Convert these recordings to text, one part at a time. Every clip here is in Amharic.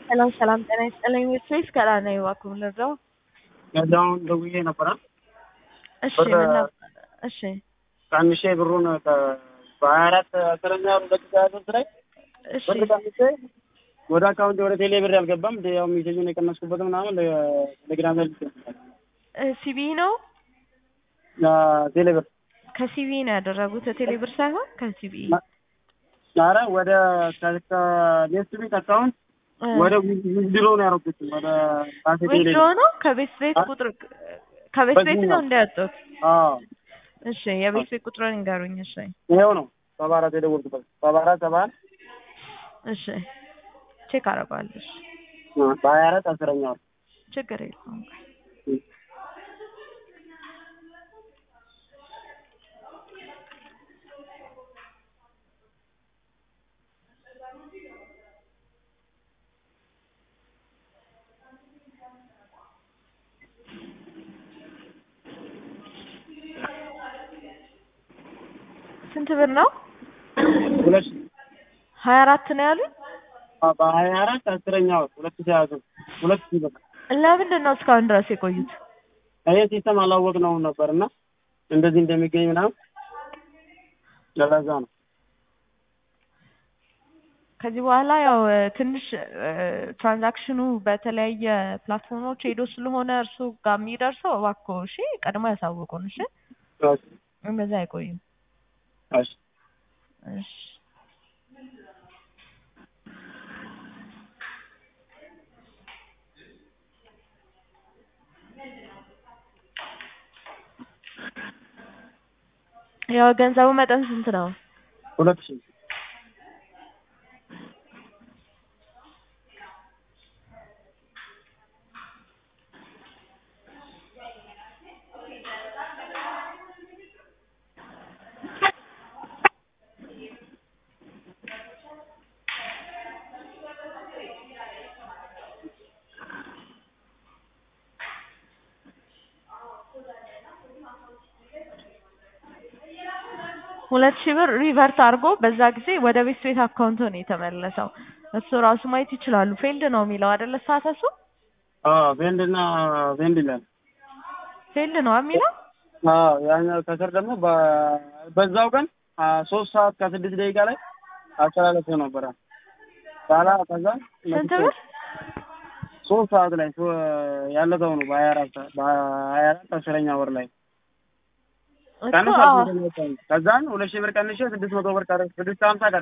ሰላም ሰላም፣ ጤና ይስጥልኝ። ፌስ ከላ ነው እባክዎ ልርዳው? ገዛውን ደውዬ ነበረ። እሺ ብር ምን ነበር? እሺ ቀንሼ ብሩን በሀያ አራት አስረኛ ደቂቃ ያዘዝ ላይ እሺ ብር ቀንሼ ወደ አካውንቴ ወደ ቴሌ ብር ያልገባም ያው ሜሴጁን የቀነስኩበት ምናምን ቴሌግራም ላይ ልክ ሲቢ ነው ቴሌ ብር ከሲቢ ነው ያደረጉት ቴሌ ብር ሳይሆን ከሲቢ ኧረ ወደ ከኔክስት ቤት አካውንት ወደ ዊዝድሮ ነው ያደረኩት ወደ ራሴ ቴሌ ዊዝድሮ ነው ከቤት ቤት ቁጥር ከቤት ቤት በዚህኛው። ነው እንዳያጡት። አዎ እሺ የቤት ቤት ቁጥሩን ንገሩኝ። እሺ ይኸው ነው ሰባ አራት የደወልኩበት ሰባ አራት ሰባ አንድ እሺ ቼክ አደርገዋለሁ። እሺ በሀያ አራት አስረኛ ወር ችግር የለውም። ስንት ብር ነው? ሁለት ሀያ አራት ነው ያሉኝ። በሀያ አራት አስረኛ ወር ሁለት ሺህ ሀያ ሦስት ሁለት ሺህ ብር ለምንድን ነው እስካሁን ድረስ የቆዩት? ይሄ ሲስተም አላወቅነውም ነበር እና እንደዚህ እንደሚገኝ ምናምን ለዛ ነው። ከዚህ በኋላ ያው እ፣ ትንሽ እ፣ ትራንዛክሽኑ በተለያየ ፕላትፎርሞች ሄዶ ስለሆነ እርሱ ጋር የሚደርሰው እባክዎ እሺ ቀድሞ ያሳውቁን። እሺ እሺ እንደዛ አይቆይም። እሺ እሺ ያው ገንዘቡ መጠን ስንት ነው? ሁለት ሺህ ሁለት ሺህ ብር ሪቨርት አድርጎ በዛ ጊዜ ወደ ቤት ቤት አካውንት ነው የተመለሰው። እሱ ራሱ ማየት ይችላሉ። ፌልድ ነው የሚለው አይደለ? ሳተሱ አዎ ቬንድ እና ቬንድ ይላል። ፌልድ ነው የሚለው። አዎ ያኛው ከስር ደግሞ በ- በዛው ቀን አ፣ ሶስት ሰዓት ከስድስት ደቂቃ ላይ አስተላለፍ ነበረ። ባላ ከዛ ስንት ብር? ሶስት ሰዓት ላይ ሶ- ያለፈው ነው በሀያ አራት በሀያ አራት አስረኛ ወር ላይ እኮ ቀንስ አዎ ከዛን ሁለት ሺህ ብር ቀንሼ ስድስት መቶ ብር ቀረ ስድስት ሀምሳ ቀረ።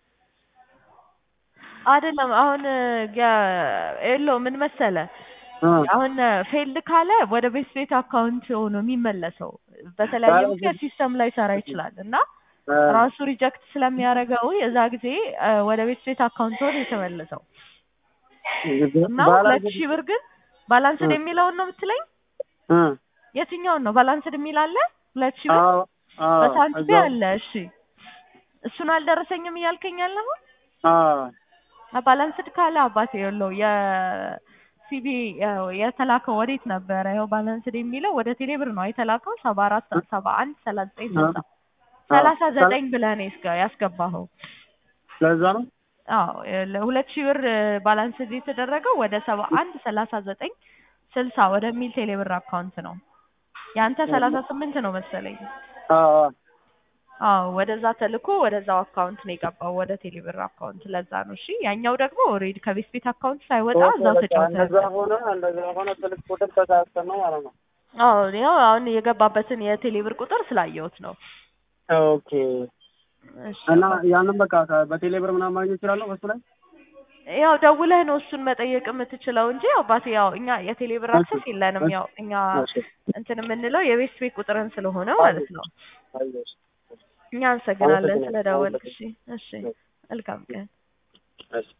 አይደለም አሁን የለው ምን መሰለ እ፣ አሁን ፌልድ ካለ ወደ ቤት ቤት አካውንት ሆኖ የሚመለሰው በተለያየ ባለ- ምክንያት ሲስተም ላይ ሰራ ይችላል እና እ፣ ራሱ ሪጀክት ስለሚያደርገው የዛ ጊዜ እ፣ ወደ ቤት ቤት አካውንት ሆኖ የተመለሰው እና ባላ- ሁለት ሺህ ብር ግን ባላንስድ እ። የሚለውን ነው የምትለኝ? እ፣ የትኛውን ነው ባላንስድ የሚል አለ? ሁለት ሺህ ብር አዎ አዎ በሳንቲም እዛው- አለ። እሺ እሱን አልደረሰኝም እያልከኝ ያለሁ አዎ ባላንስድ ካለ አባቴ የለው የሲቢ የተላከው ወዴት ነበረ? ይኸው ባላንስድ የሚለው ወደ ቴሌብር ነው የተላከው ሰባ አራት ሰባ አንድ ሰላሳ ዘጠኝ ስልሳ ሰላሳ ዘጠኝ ብለህ ነው ያስገ- ያስገባኸው። ለዛ ነው አዎ ለሁለት ሺህ ብር ባላንስድ የተደረገው ወደ ሰባ አንድ ሰላሳ ዘጠኝ ስልሳ ወደሚል ቴሌብር አካውንት ነው። ያንተ ሰላሳ ስምንት ነው መሰለኝ። አዎ አዎ አዎ ወደዛ ተልኮ ወደዛው አካውንት ነው የገባው ወደ ቴሌብር አካውንት። ለዛ ነው እሺ። ያኛው ደግሞ ኦልሬዲ ከቤት ቤት አካውንት ሳይወጣ እዛው እንደዛ ተጫውተህ ሆነ እንደዛ ሆነ ስልክ ቁጥር ተሳስተን ነው ማለት ነው። አዎ ያው አሁን የገባበትን የቴሌብር ቁጥር ስላየሁት ነው። ኦኬ እሺ እና ያንን በቃ ከ- በቴሌ ብር ምናምን ማግኘት እችላለሁ በሱ ላይ ያው ደውለህ ነው እሱን መጠየቅ የምትችለው እንጂ አባቴ ያው እኛ የቴሌብር አክሰስ የለንም። ያው እኛ እንትን የምንለው የቤት ቤት ቁጥርን ስለሆነ ማለት ነው። አየሽ እኛ አመሰግናለን አመሰግናለሁ። ስለደወልክ። እሺ እሺ መልካም ቀን። እሺ